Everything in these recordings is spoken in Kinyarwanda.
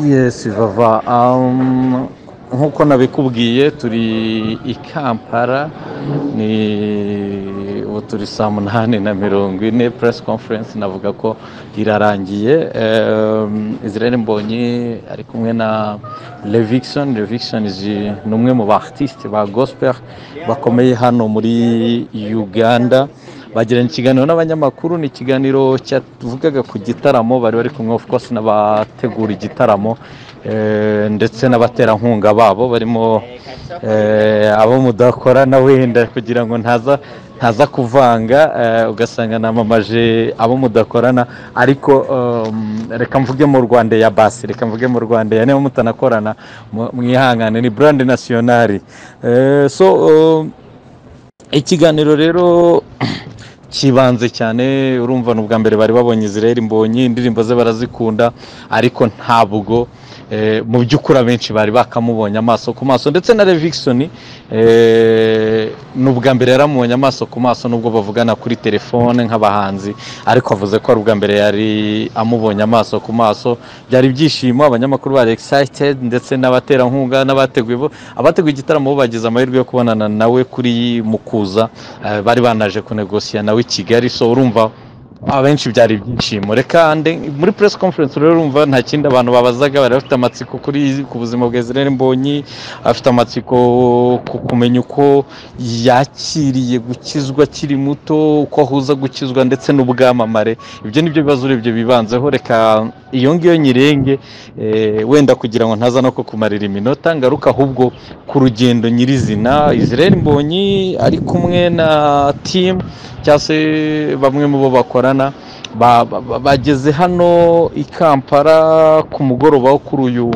Yes Vava, um, nk'uko nabikubwiye turi i Kampala ni ubu turi saa munani na mirongo ine press conference navuga ko irarangiye um, Israel Mbonyi ari kumwe na Levickson Levickson ni umwe mu ba artiste ba gospel bakomeye hano muri Uganda bagiranye ikiganiro n'abanyamakuru ni ikiganiro cyavugaga ku gitaramo bari bari kumwe of course n'abategura igitaramo ndetse n'abaterankunga babo barimo abo mudakora na wenda kugira ngo ntaza ntaza kuvanga ugasanga namamaje abo mudakorana ariko reka mvuge mu rwanda ya basi reka mvuge mu rwanda ya niba mutanakorana mwihangane ni burandi nasiyonari so ikiganiro rero kibanze cyane urumva ni ubwa mbere bari babonye Israel Mbonyi indirimbo ze barazikunda ariko ntabwo mu by'ukuri abenshi bari bakamubonye amaso ku maso ndetse na Levickson ni ubwa mbere yaramubonye amaso ku maso nubwo bavugana kuri telefone nk'abahanzi ariko avuze ko ari ubwa mbere yari amubonye amaso ku maso byari ibyishimo abanyamakuru bari excited ndetse n'abaterankunga n'abateguye abateguye igitaramo bo bagize amahirwe yo kubonana nawe kuri mukuza bari banaje kunegosiya nawe i Kigali so urumva abenshi byari ibyishimo reka muri press conference rero urumva nta kindi abantu babazaga bari bafite amatsiko kuri ku buzima bwa Israel Mbonyi afite amatsiko ku kumenya uko yakiriye gukizwa akiri muto uko ahuza gukizwa ndetse n'ubwamamare ibyo nibyo bibazo urebye bibanzeho reka iyo ngiyo nyirenge wenda kugira ngo ntaza no kukumarira iminota ngaruka ahubwo ku rugendo nyirizina Israel Mbonyi ari kumwe na team cyangwa se bamwe mu bo bakora bageze hano i kampala ku mugoroba wo kuri uyu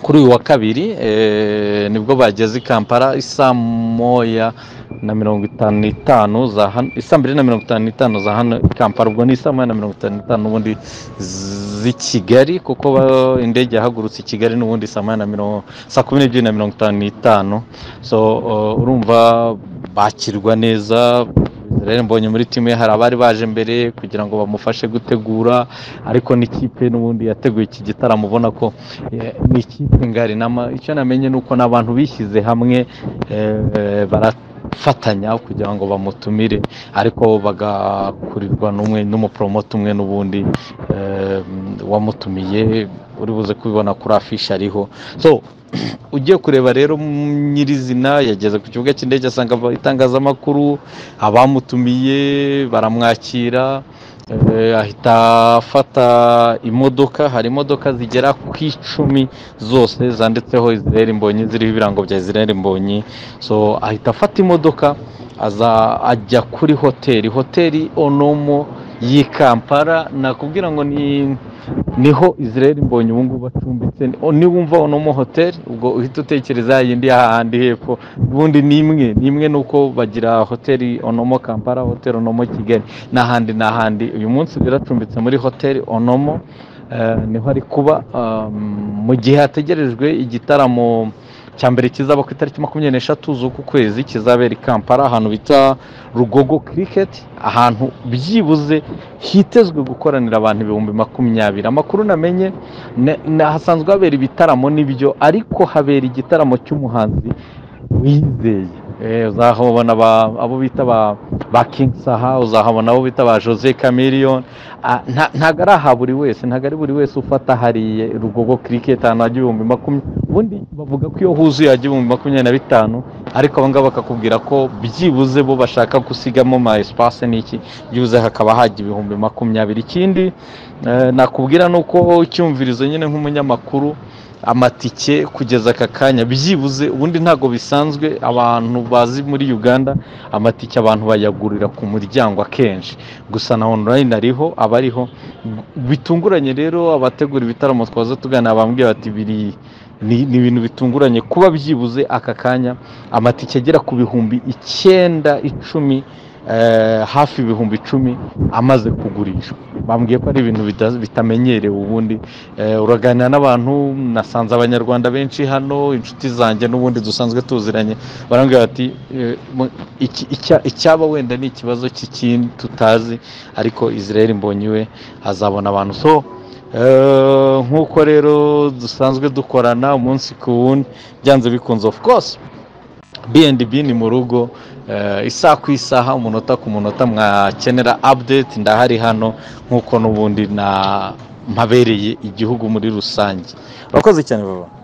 kuri uyu wa kabiri nibwo bageze i kampala isaa moya na mirongo itanu n'itanu za hano isa mbere na mirongo itanu n'itanu za hano i kampala ubwo ni isa moya na mirongo itanu n'itanu n'ubundi z'i kigali kuko indege yahagurutse i kigali n'ubundi saa moya na mirongo saa kumi n'ebyiri na mirongo itanu n'itanu so urumva bakirwa neza rero mbonye muri timu hari abari baje mbere kugira ngo bamufashe gutegura ariko n'ikipe n'ubundi yateguye iki gitaramo ubona ko ni ikipe ngari icyo namenye ni uko n'abantu bishyize hamwe barafatanya kugira ngo bamutumire ariko bagakurirwa n'umwe n'umuporomota umwe n'ubundi wamutumiye uri buze kubibona kuri afishe ariho so ugiye kureba rero nyirizina yageze ku kibuga cy'indege asanga itangazamakuru abamutumiye baramwakira ahita afata imodoka hari imodoka zigera ku icumi zose zanditseho Israel Mbonyi ziriho ibirango bya Israel Mbonyi so ahita afata imodoka aza ajya kuri hoteli hoteli onomo y'i Kampala nakubwira ngo ni niho Israel mbonye ubu ngubu acumbitse niwumva uno hoteli ubwo uhita utekereza yindi y'ahandi hepfo ubundi ni imwe ni imwe ni uko bagira hoteli onomo kampala hoteli onomo kigali n'ahandi n'ahandi uyu munsi biracumbitse muri hoteli onomo niho ari kuba mu gihe hategerejwe igitaramo cya mbere kizaba ku itariki makumyabiri n'eshatu z'uku kwezi kizabera i kampala ahantu bita rugogo kiriketi ahantu byibuze hitezwe gukoranira abantu ibihumbi makumyabiri amakuru namenye hasanzwe habera ibitaramo n'ibyo ariko habera igitaramo cy'umuhanzi wizeye uzahabona abo bita ba Saha uzahabona abo bita ba jose cameriyoni ntabwo ari aha buri wese ntabwo ari buri wese ufata hariya rugogo kiriketi ahantu hajya ibihumbi makumyabiri ubundi bavuga ko iyo huzuye hajya ibihumbi makumyabiri na bitanu ariko abo ngabo bakakubwira ko byibuze bo bashaka gusigamo ma esipase n'iki byibuze hakaba hajya ibihumbi makumyabiri ikindi nakubwira ni uko icyumvirizo nyine nk'umunyamakuru amatike kugeza aka kanya byibuze ubundi ntabwo bisanzwe abantu bazi muri uganda amatike abantu bayagurira ku muryango akenshi gusa na onorayini ariho aba ariho bitunguranye rero abategura ibitaramo twaza tugana bambwiye bati biri ni ibintu bitunguranye kuba byibuze aka kanya amatike agera ku bihumbi icyenda icumi hafi ibihumbi icumi amaze kugurishwa bambwiye ko ari ibintu bitamenyerewe ubundi uraganira n'abantu nasanze abanyarwanda benshi hano inshuti zanjye n'ubundi dusanzwe tuziranye barambwira bati icyaba wenda ni ikibazo cy'ikindi tutazi ariko Israel mbonyi we azabona abantu so Eh, nk'uko rero dusanzwe dukorana umunsi ku wundi byanze bikunze of course B&B ni mu rugo eh, isaha ku isaha umunota ku munota mwakenera update ndahari hano nk'uko n'ubundi na mpabereye igihugu muri rusange urakoze cyane baba